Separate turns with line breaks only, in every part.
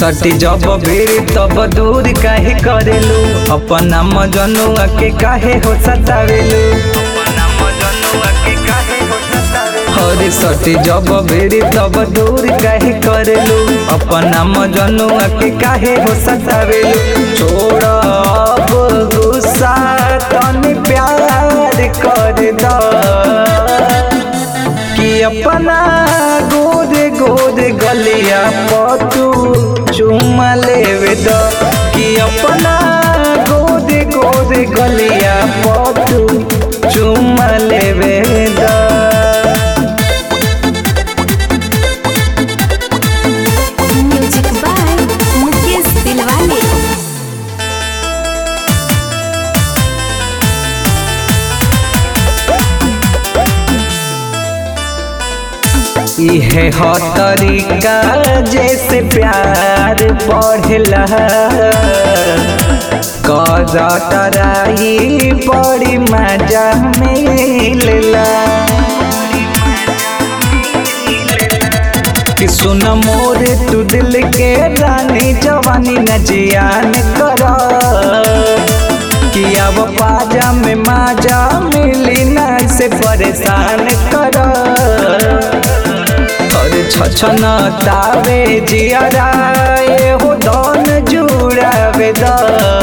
सटी जब भीड़ तब दूर काहे करेलू अपना मजनुआ के काहे हो सतावेलू हरे सटी जब भीड़ तब दूर काहे करेलू अपना मजनुआ के काहे हो सतावेलू छोड़ अब गुस्सा तनी प्यार कर द कि अपना गोद गोद गलिया पतू चुमा लेवे द कि अपना गोद गोद गलिया पतू चुमा लेवे द
म्यूजिक बाय मुकेश दिलवाले
इहे हो तरीका जैसे प्यार बढ़ला करतराई बड़ी मजा मिलला कि सुन मोर तू दिल के रानी जवानी न जियान कर कि अब पाजा में माजा मिली ना से परेशान कर और छछन तावे जियरा हो दन जुड़ावे द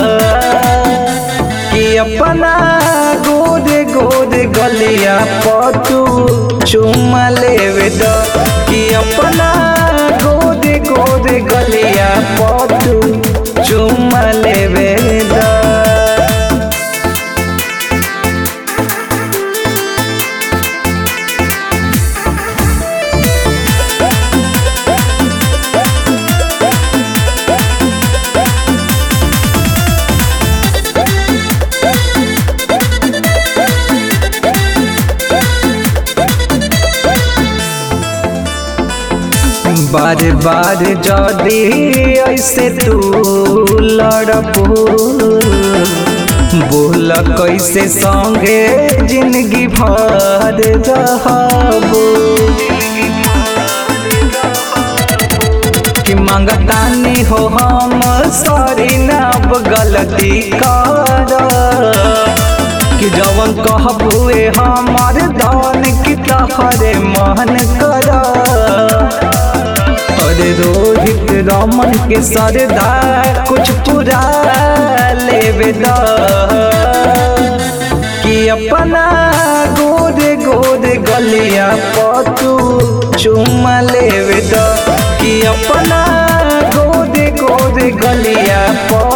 कि अपना गोद गोद गलिया पतू चुमा लेवे द कि अपना गोद गोद गलिया पतू चुमा लेवे द बार बार जदी ऐसे तू लड़बू बोल कैसे संगे जिंदगी भर रहबू कि मंगतानी हो हम सॉरी ना अब गलती कर कि जवन कहबुए हमर धन की तहरे मन कर अरे रोहित रमन के सरदार कुछ पूरा लेवे द कि अपना गोद गोद गलिया पतू चुमा लेवे द कि अपना गोद गोद गलिया प